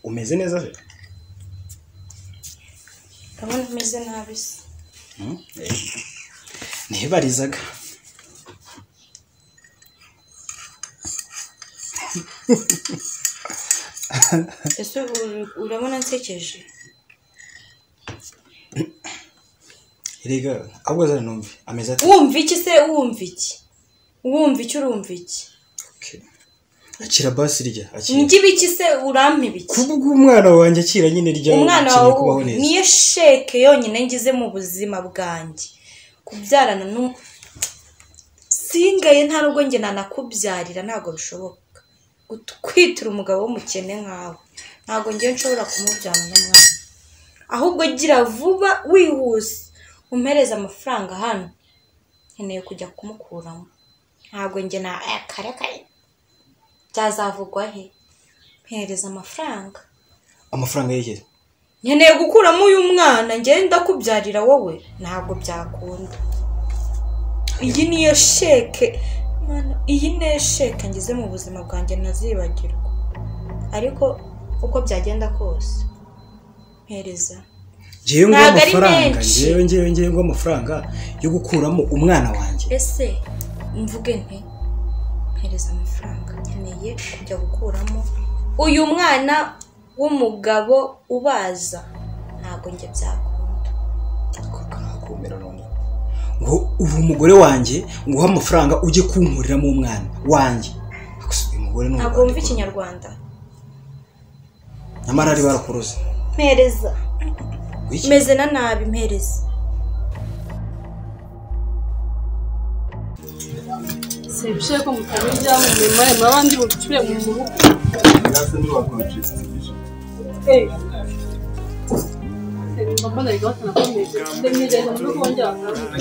umeze neza se ndabona umeze nabi se ntibarizaga ese ur- urabona nsekeje erega ahubwo zari numve ameze ati wumva iki se wumva iki wumva iki urumva iki Okay. akira basi rya akira njye ibiki se urampa ibiki kuvuga umwana wanjye akira nyine rya umwana akeneye kubaho wawe neza niyo sheke yonyine ngize mu buzima bwanjye kubyarana nu singaye nta nubwo njye nanakubyarira ntabwo bishoboka gutwitira umugabo w'umukene nkawe ntabwo ngewe nshobora kumubyara n'umwana ahubwo gira vuba wihuse umpereze amafaranga hano nkeneye kujya kumukuramo ntabwo njye na kare kare byazavugwa he mpereza amafaranga amafaranga yegera nkeneye gukuramo uyu mwana ngenda kubyarira wowe ntabwo byakunda iyi niyo sheke Mana, iyi niyo sheke ngize mu buzima bwanjye ntazibagirwa ariko uko byagenda kose mpereza ngewe ngo Ntabwo ari amafaranga menshi. ngewe ngewe ngewe ngo amafaranga yo gukuramo umwana wanjye ese mvuge nti mpereza amafaranga nkeneye kujya gukuramo uyu mwana w'umugabo ubaza ntabwo njye byakunda kumera none ngo ubu umugore wanjye nguha amafaranga ujye kunkuriramo umwana wanjye Gusa uyu mugore ni ntabwo wumva umugore ikinyarwanda nyamara ari barakuroze mpereza Ngo iki? meze na nabi mpereza sebishe ko mutamenya mu mirimo ye muraba ndi bucure mu maboko Eh. Mba mbona biga batanakomeje nde nizeye ko muri kongera bakabona.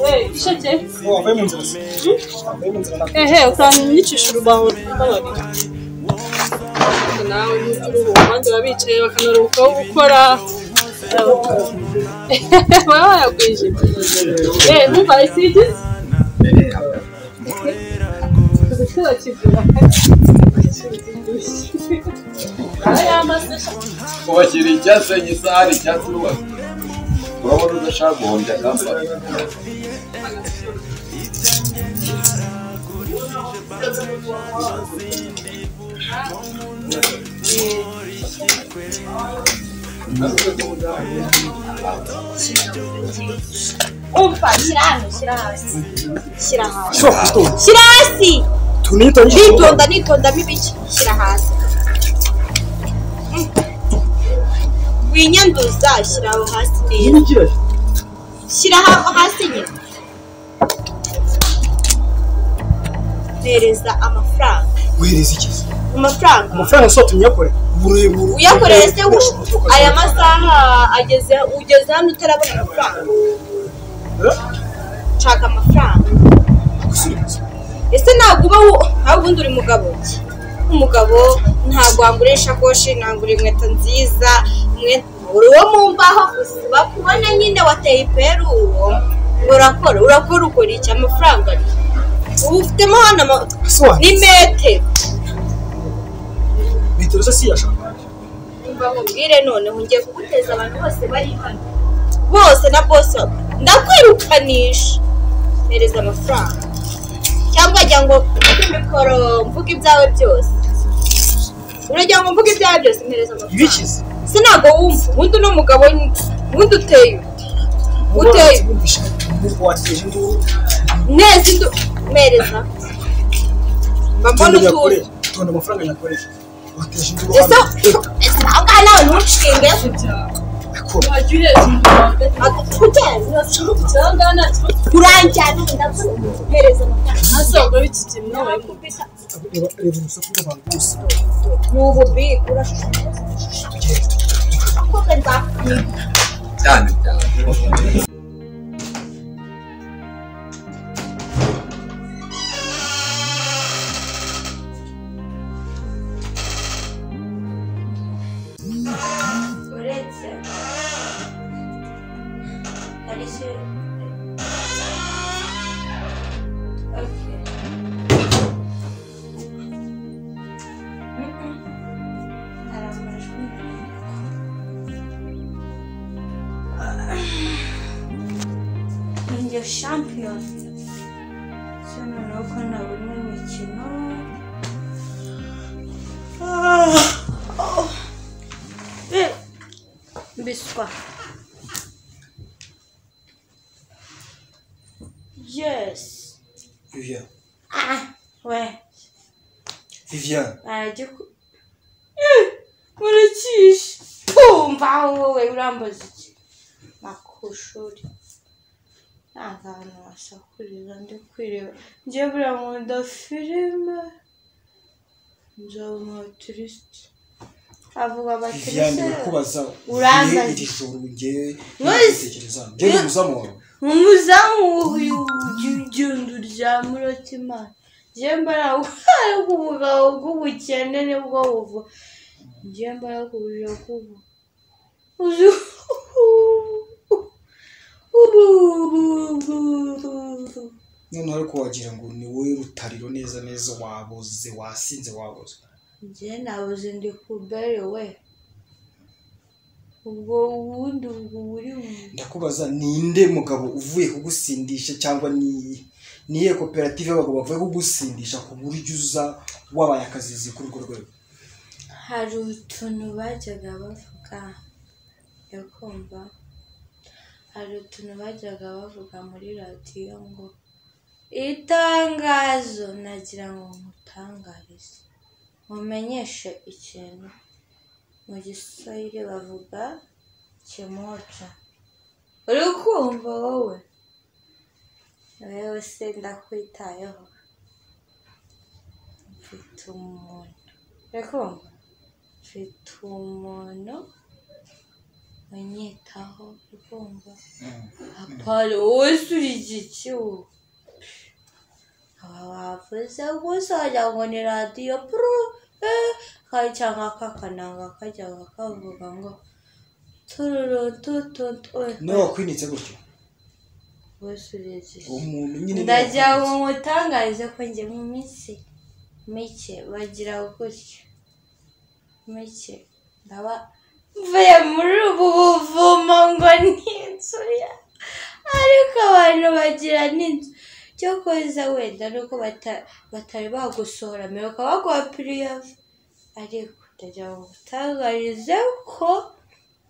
Eh, isheke ehe utanyicisha urubaho rw'imbabazi. nawe n'uruhu abandi baba bicaye bakanaruhukaho gukora baba bayagwije eh numva isidi Kuzikora kigura. Aya amasesha. kubashyira icyatsi igisahani icyatsi n'ubundi urabona udashaka guhombya akambara umva shyira hano shyira hasi shyira hasi Shobora kuzitunga. shyira hasi tunita nitonda nitondamo ibice shyira hasi Mm. winyanduza shyira aho hasi neza shyira ha- hasi nyine mpereza amafaranga guhereza iki amafaranga amafaranga si utunyakore uburebure uyakoreye se ubu- aya masaha ageze ugeze hano utarabona amafaranga nshaka amafaranga ese ntabwo uba wo- ntawe ubundi uri mugabo ki? umugabo ntabwo wagura ishakoshi nagura inkweto nziza mwe- uri uwo mu mbaho gusa bakubona nyine wateye iperu uwo urakora urakora ukora iki amafaranga ni ubu ufitemo hano ama- ni metero metero se si yashaka Umva nkubwire noneho ngiye kuguteza abantu bose bari hano bose na bose ndakwirukanisha mpereza amafaranga cyangwa jya ngo mvuge mikoro mvuge ibyawe byose urajya ngo mvuge ibyawe byose mpereza amafaranga ibikize se ntabwo wumva ubundi uno mugabo ni- ubundi uteye ute uteye ute? wumvisha umuntu wateje induru neza indu mpereza mba mbona tonda utuzi nyakorera tonda amafaranga nyakorera wateje induru ese hano ese aho ngaho nawe ntunshinge akora Wajuriye ikintu hagati. Ako- kujyana Cyangwa nta kibazo uranjyana ndampereza amafaranga ntasohoka w'ikigina nawe reba reba urusaku rw'abantu bose ni ububiko urashobora umutwe nzakwiba cyane cyane uretse hari se Okay. Mm-mm. Arambajwe n'ibintu. Ninjye champion se noneho ko nabona imikino Ah. Oh. Eh. Biswa. Yes. vivian Ah, ouais. vivian Baragiku. Eh, Baracyishe. Kumva wowe urambaza iki? Makushuri. Nta hantu wasakurira ndi kwireba. Njye buriya nkunda filime. Nzaba umu atirisite. Avuga vivian abatirisite. ndakubaza Urangaye. iri joro ngewe Wes- nabitekereza ngewe umuzamu wawe umuzamu uyu ugenda uryama uratimana njye mbaraga ubwayo bw'ubugabo bw'ubukene nibwo buva njye mbaraga ubujura bw'ubu uzi noneho ariko wagira ngo ni wowe rutariro neza neza waboze wasinze waboze njye nabuze ndi kubere we ubwo ubundi ubwo buri mu ndakubaza ninde mugabo uvuye kugusindisha cyangwa ni niye koperative y'abagabo bavuye kugusindisha ku buryo uza wabaye akazizi kuri urwo rwego hari utuntu bajyaga bavuga yo kumva hari utuntu bajyaga bavuga muri radiyo ngo itangazo nagira ngo mutangarize mumenyeshe ikintu mu giswahili bavuga kimoca uri kumva wowe wewe se ndakwitayeho mfite umuntu Rekomba mfite umuntu unyitaho ukumva apara wowe uri igiki ubu aba bavuze gusagira ngo ni radiyo puru eh, ka- cyangwa aka kananga kajya kavuga ngo tururutututu nawe wakwinitse gutyo wese uri igiki uwo muntu nyine niwe ndagira ngo wakwinitse. mutangarize ko njye mu minsi mike bagira gutya mike ndaba mvuye muri ubu buvumo ngo ni inzu ya ariko abantu bagira n'inzu cyo koza wenda nuko bata- batari bagusohora mbere ukaba baguha piriyave ariko ndagira ngo mutangarize ko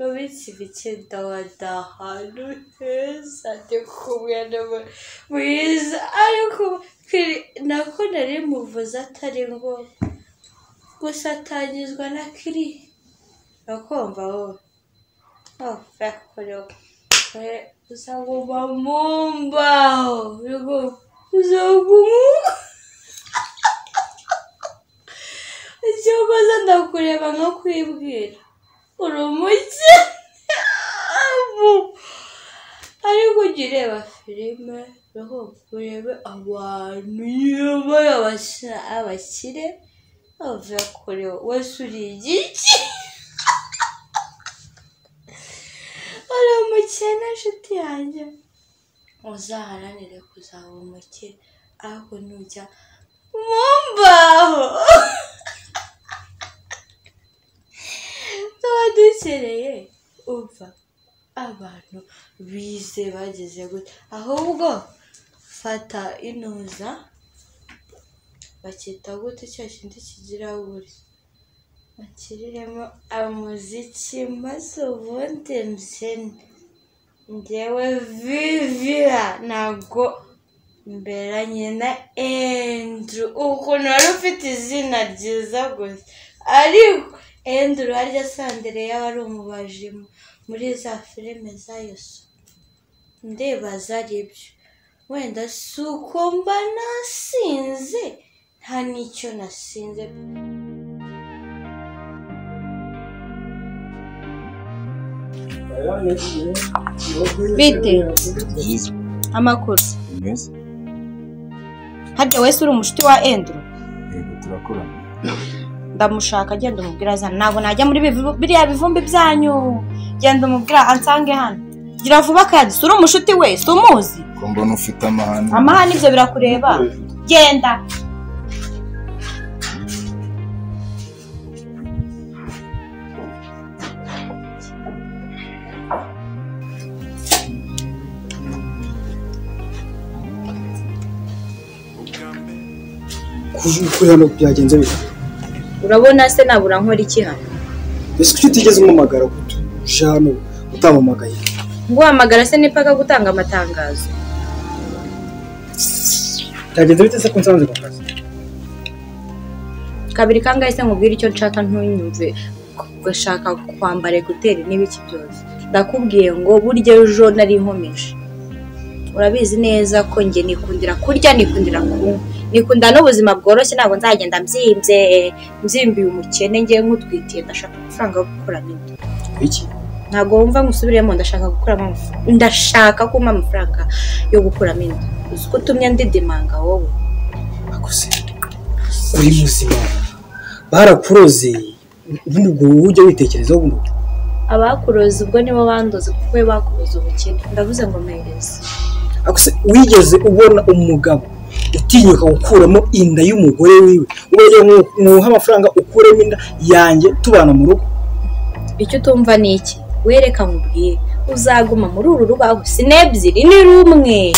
Rubitsi Vicenda wadahantu heza ndi kumwe na we- mwiza ariko kiri- nako nari muvuze atari ngombwa gusa atangizwa na kiri akumva wowe ofakoreko uzaguma mu mbaho Yego, uzaguma icyo mbaza ndakureba nko kwibwira uri umukene ariko ujya ureba filime roho urebe abantu yoboye abasa- abakire bavuye kure wese uri igiki uri umukene nshuti yanjye uzaharanire kuzaba umukene ahubwo nujya mu mbaho tuba dukeneye umva abantu bize bageze gute ahubwo fata inuza bakita gute cya kindi kigira buri bakiriremo umuziki maze ubundi mbyine ngewe vivira ntabwo mberanye na Andrew ukuntu wari ufite izina ryiza gusa ariko Andrew harya sandere yaba ari umubaji mu- muri za filime za Yesu ndibaza aribyo wenda si uko mba nasinze nta n'icyo nasinze bite byiza amakuru mwiza harya wese uri umucuti wa enduro yego turakorana ndamushaka agenda umubwira azana ntabwo najya muri bivu- biriya bivumbi byanyu genda umubwira ansange hano gira vuba kandi si uri umucuti wese umuzi ko mbona ufite amahane amahane ibyo birakureba genda kuri hano byagenze bite urabona se nabura nkora iki hano ese kuki utigeze umumagara gutyo uje hano utamamagaye guhamagara se n'ipaka gutanga amatangazo byagenze bite se ko nsanze ku kazi kabiri kangahe se nkubwire icyo nshaka ntunyumve ugashaka kwambara ekuteri n'ibiki byose ndakubwiye ngo burya ejo nari nkomeje urabizi neza ko njye nikundira kurya nikundira kunywa nikunda n'ubuzima bworoshye ntabwo nzagenda mbyimbye mbyimbiye umukene ngewe nk'utwitiye ndashaka amafaranga yo gukuramo inda iki ntabwo wumva ngusubiremo ndashaka gukuramo amafaranga ndashaka ko umpa amafaranga yo gukuramo inda uzi ko utumye ndidimanga wowe akose uri muzima barakuroze ubundi ubwo ujya witekerezaho buno abakuroza ubwo nibo bandoze kuko we bakuroza ubukene ndavuze ngo mpereze akose wigeze ubona umugabo utinyuka gukuramo inda y'umugore wiwe wajya mwuha amafaranga ukuremo inda yanjye tubana mu rugo icyo utumva ni iki wereka nkubwiye uzaguma muri uru rubaho si n'ebyiri ni rumwe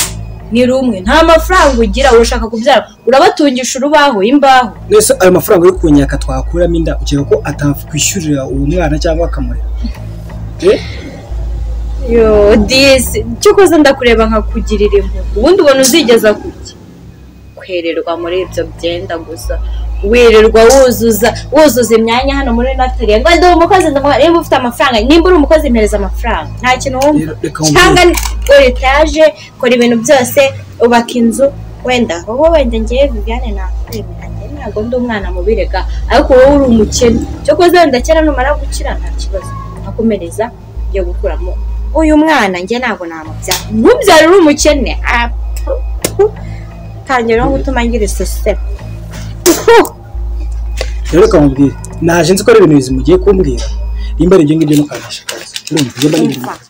ni rumwe nta mafaranga ugira urashaka kubyara urabatungisha urubaho imbaho mbese ayo mafaranga yo kunyaka twakuramo inda ukeka ko atakwishyurira uwo mwana cyangwa akamurera yo disi icyo ukoze ndakureba nkakugirira impuhwe ubundi ubona uzigeza kuki kwererwa muri ibyo byenda gusa wirirwa wuzuza wuzuza imyanya hano muri nataliya ngo ndi umukozi ndamuha niba ufite amafaranga nimba uri umukozi mpereza amafaranga nta kintu wumva Rero reka cyangwa gura etaje kora ibintu byose ubaka inzu wenda wowe wenda ngewe viviane nakwemera njye ntabwo ndi umwana mubirega ariko wowe uri umukene cyo koze wenda kera numara gukira nta kibazo akomereza yo gukuramo uyu mwana njye ntabwo namubyara ntubyara uri umukene Ah, pu, pu. tangira no gutuma ngira isosera rero reka nkubwire naje nzi ko ari ibintu bizi mugiye kumbwira nimba ari ibyo ngibyo ntukanisha urumva iyo mba nibintu Umva.